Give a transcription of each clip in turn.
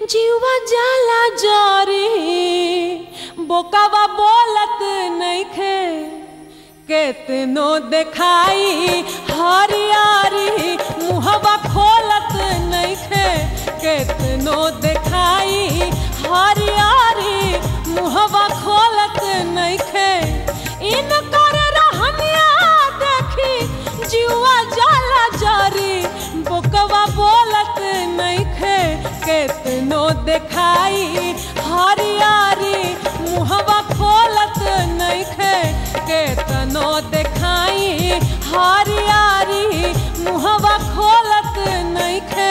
जीवा जाला जरी बोकावा बोलत नइखे केतनो देखाई हरियारी मुहवा खोलत नइखे केतनो देखाई हरियारी मुहवा खोलत नइखे इन कर रहनिया देखी जीवा जाला जरी बोकवा बोलत नइखे केतनो देखाई हरियारी मुहवा खोलत नइखे केतनो देखाई हरियारी मुहवा खोलत नइखे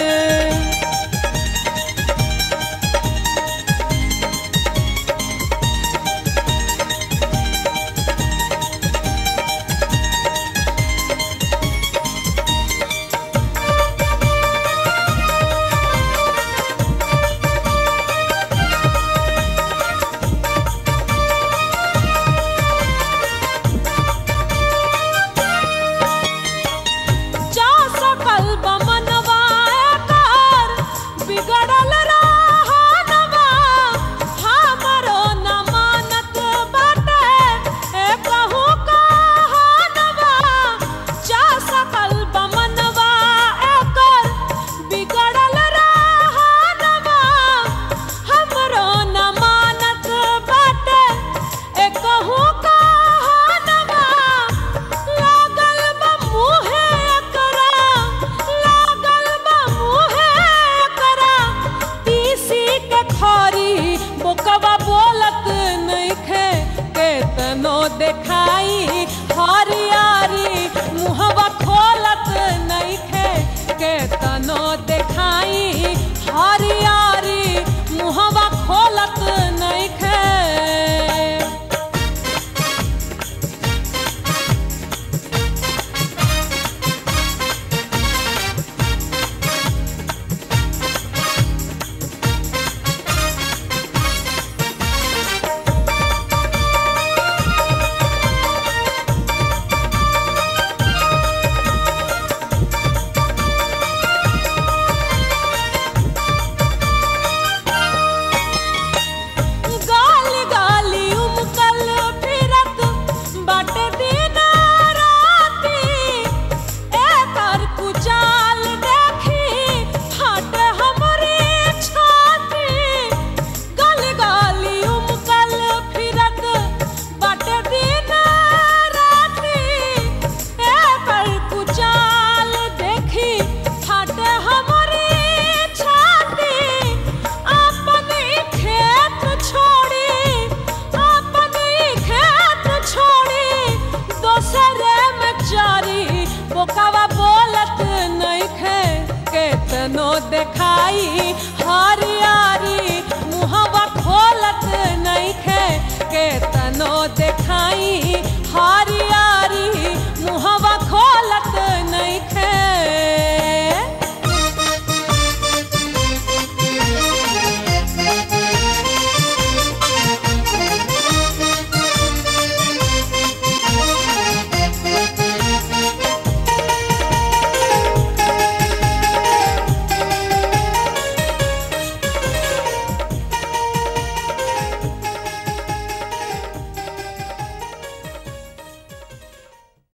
जा सकल बमनवा एकर बिगड़ल रहनवा हमरो न मानत बाटे ए कहूँ कहनवा जा सकल बमनवा एकर बिगड़ल रहनवा हमरो न मानत बाटे ए कहूँ कहनवा लागल बा मुहे एकरा लागल बा मुहे एकरा तीसी के खरी बोकवा बोलत नइखे केतनो देखाई हरियारी मुहवा खोलत नइखे केतनो देखाई हरियारी